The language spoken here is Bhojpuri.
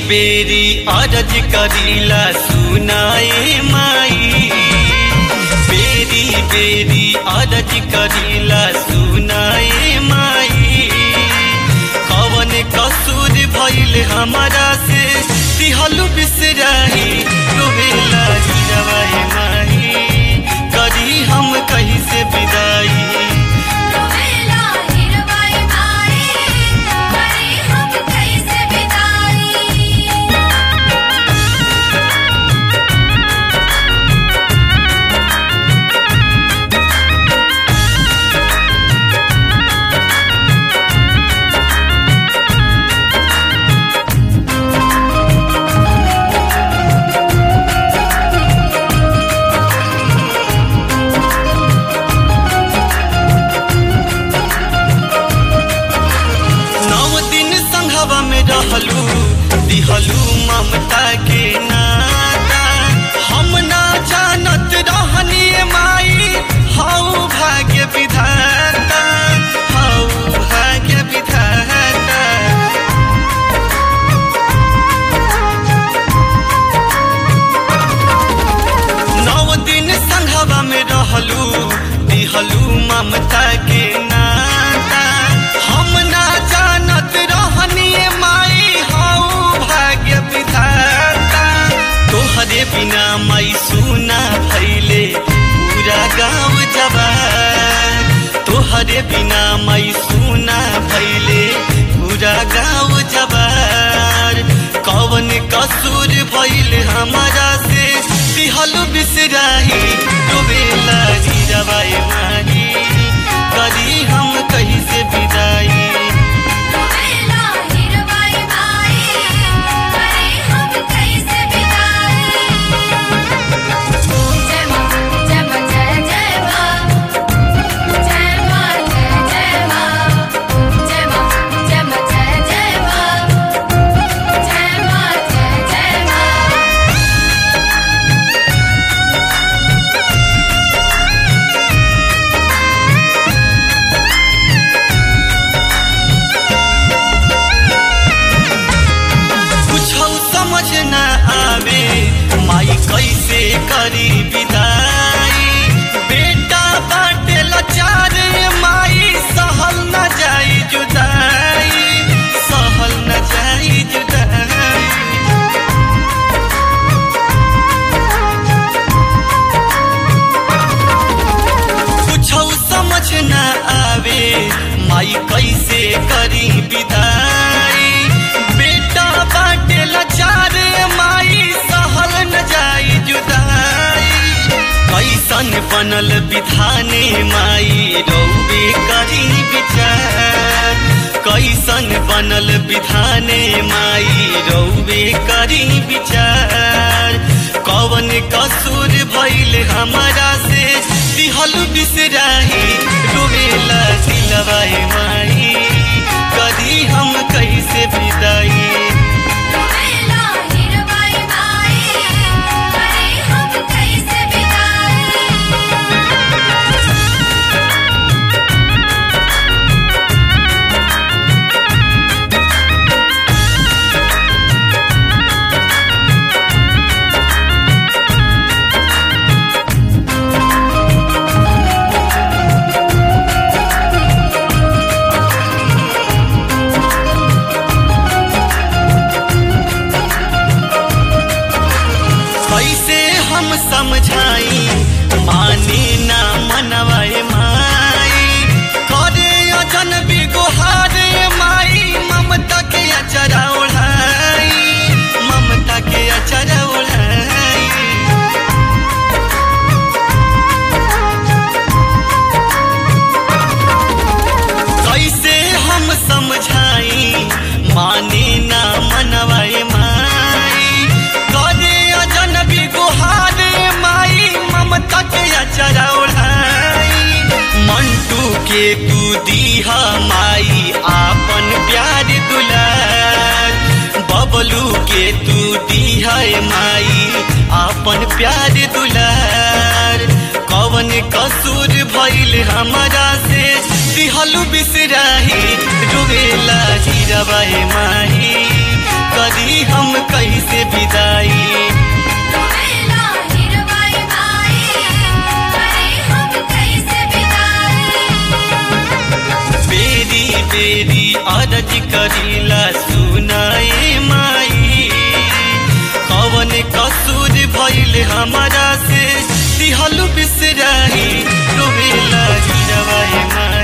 बेरी अरज करीला सुनाए माई बेरी बेरी अरज करीला सुनाए माई कवन कसूर भइल हमारा से दिहलु बिसराही रोवेला गिरवाए माई करी हम कहीं से विदाई रोवेला हिरवाई माई करे हम कैसे विदाई नौ दिन संघवा में रहलू दिहलू ममता के नाता हम ना जानत रहनी माई हऊ भाग्य विधाता हऊ भाग्य विधाता नौ दिन संघवा में रहलू दिहलू ममता के नाता हम ना जानत रहनी माई हऊ भाग्य विधाता तोहरे बिना माई सुना भैले पूरा गाँव जवान तोहरे बिना माई सुना भैले पूरा गाँव जवार कवन कसूर भइल हमारा से दिहल बिसराही डुबेला गिरवाए माही करी हम कहीं से विदाई रोवेला हिरवाई माई करे हम कैसे विदाई जय मां जय मां जय जय मां जय मां जय जय मां जय मां जय मां जय जय मां जय मां जय जय मां कुछ समझ न आवे माई कैसे करी विदाई बेटा बाटे लाचार माई सहल न जाई जुदाई सहल न जाई जुदाई कुछ समझ न आवे माई कैसे करी विदाई बेटा बाटे लाचार माई सहल न जाई जुदाई कैसन बनल विधाने माई रौबे करी विचार कैसन बनल विधाने माई रौबे करी विचार कवन कसूर भइल हमारा से दिहल बिसराही रोवेला सिलवाए माई कदी हम कैसे विदाई रोवेला हिरवाई माई करे हम कैसे विदाई कैसे हम समझाई मानी ना मनवाए माई करे अजन बिगोहारे माई ममता के अचरा ओढ़ाई ममता के अचरा ओढ़ाई कैसे हम समझाई माने ना मनवाए माई करे अजनबी गुहारे माई ममता के अचरा ओढ़ाई मंटू के तू दीहा माई आपन प्यार दुलार बबलू के तू दीहा माई आपन प्यार दुलार कवन कसूर भइल हमारा से दिहलु बिसराही डुबेला गिरवाए माही करी हम कैसे विदाई रोवेला हिरवाई माई करे हम कैसे विदाई बेरी बेरी अरज करीला सुनाए माई कवन कसूर भइल हमारा से दिहल बिसराई रोवेला गिरवाए माई